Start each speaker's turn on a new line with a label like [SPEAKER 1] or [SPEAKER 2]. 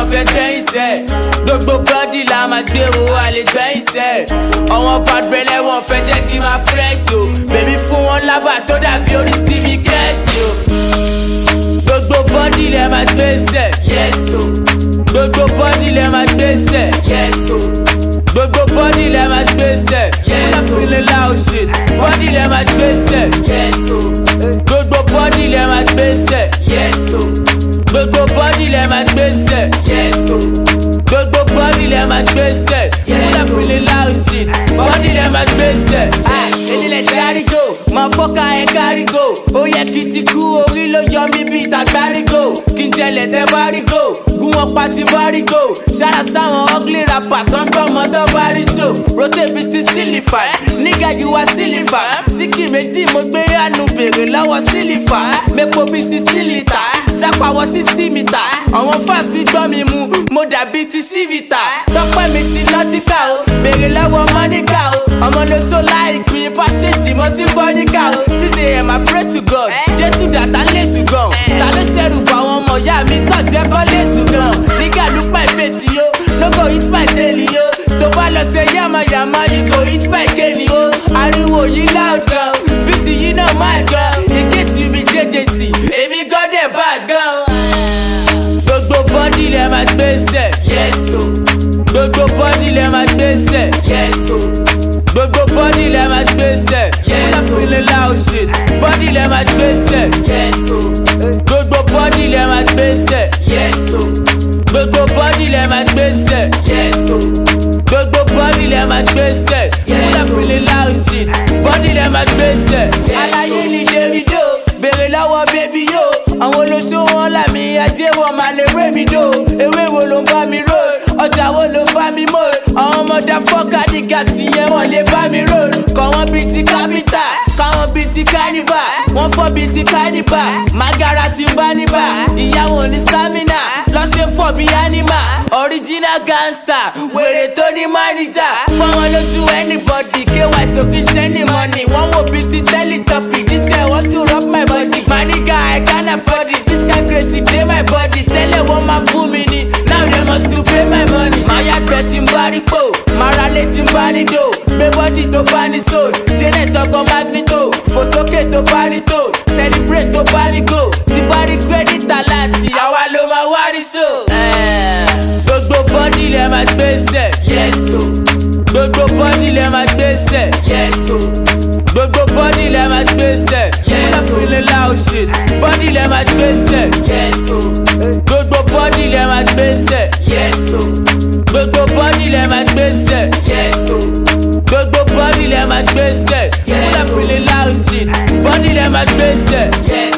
[SPEAKER 1] wọn fẹ́ gbẹ́yìn sẹ́ gbogbo bọ́dì la máa gbé o àlè gbẹ́yìn sẹ́ ọ̀wọ́n pàdùrẹ́lẹ̀ wọn fẹ́ jẹ́ kí n máa fresh o bèbí fún wọn lábà tó dàbí orí stevie kẹ́sì o gbogbo bọ́dì lẹ máa gbé sẹ́ yes o gbogbo bọ́dì lẹ máa gbé sẹ́ yes o gbogbo bọ́dì lẹ máa gbé sẹ́ yes o feeling loud shit bọ́dì lẹ máa gbé sẹ́ yes o gbogbo bọ́dì lẹ máa gbé sẹ́ yes o gbogbo bọ́dì lẹ máa gbé sẹ́ yes o gbogbo bọ́dì lẹ máa gbé sẹ́ yes o feeling loud shit bọ́dì lẹ máa gbé sẹ́. enílẹ̀ tí àrígò máa fọ́ka ẹ̀ kárígò ó yẹ kí ti kú orí ló yọ mí bí ìtàgbárígò kí n jẹlẹ̀ tẹ́ bárígò gún wọn pa ti bárígò ṣára sáwọn ugly rappers tó ń gbọ́ ọmọdé bárí show rotate bíi ti sílífà nígà yìí wá sílífà síkì méjì mo gbé àánú bèrè lọ́wọ́ sílífà mẹ́pọ̀ bíi sixty litre jápa wọ sixty metre àwọn fans mi gbọ́ mi mu mo dàbí ti ṣífìtà tọ́pẹ́ mi ti nọ́tíkà o bèrè lọ́wọ́ mọ́níkà o ọmọ ló ṣó láìpín pásíjì mo ti bọ́ níkà o six am I pray to God jésù dàtà lè ṣùgbọ́n ta ló ṣẹ̀rù bọ̀ àwọn ọmọ ìyá mi tọ̀ jẹ́ kọ́ lè ṣùgbọ́n nígà look my face yo no go hit my tail yo tó bá lọ ṣe yàmàyàmà you go hit my cane yo ariwo yìí loud gan bíìtì yìí náà máa gan in case you be jjc èmi gan dẹ̀ bad gan. gbogbo bọ́dì lẹ máa gbé sẹ̀ yes o gbogbo bọ́dì lẹ máa gbé sẹ̀ yes o gbogbo bọ́dì lẹ máa gbé sẹ̀ yes o feeling loud shit bọ́dì lẹ máa gbé sẹ̀ yes o gbogbo bọ́dì lẹ máa gbé sẹ̀ yes o gbogbo bọ́dì lẹ máa gbé sẹ̀ yes o gbogbo bọ́dì lẹ máa gbé sẹ̀ yes o feeling loud shit bọ́dì lẹ máa gbé sẹ̀. aláyé ni davido bèrè lọ́wọ́ bébí yó àwọn olóṣó wọn làmì ajé wọn máa lè ré mi dò ewé wo ló ń bá mi rò ọjà wo ló ń bá mi mò àwọn ọmọdé fọ́ọ̀kà ní gàsì yẹn wọ́n lè bá mi rò kọ́ wọn bíi ti kápítà káwọn bíi ti kánífà wọ́n fọ́ bíi ti kánífà magara ti bá níbà ìyàwó ní stamina lọ́sẹ̀ fọ́ bíi anima original gangster wèrè tó ní mánìjà fọwọ́n lójú anybody ky sókè ṣẹ́ni money wọ́n wò bíi ti teletubby this guy want to rub my body my nigga I can't afford it this guy crazy dey my body tẹ́lẹ̀ wọ́n máa bú mi ni now they must to pay my money. máa yàgbẹ́ tí ń bá rí pò máa ra lé tí ń bá ní dò gbé bọ́dì tó bá ní soul janet ọkọ̀ magnito fò sókè tó bá ní tò celebrate tó bá ní go tí bá rí credit aláàtì àwa ló máa wá rí so. gbogbo bọ́dì lẹ máa gbé sẹ̀ yes o gbogbo bọ́dì lẹ máa gbé sẹ̀ yes o gbogbo bọ́dì lẹ máa gbé sẹ̀ yes o feeling loud shit bọ́dì lẹ máa gbé sẹ̀ yes o gbogbo bọ́dì lẹ máa gbé sẹ̀ yes o gbogbo bọ́dì lẹ máa gbé sẹ̀ yes o gbogbo bọ́dì lẹ máa gbé sẹ̀ yes o feeling loud shit bọ́dì lẹ máa gbé sẹ̀ yes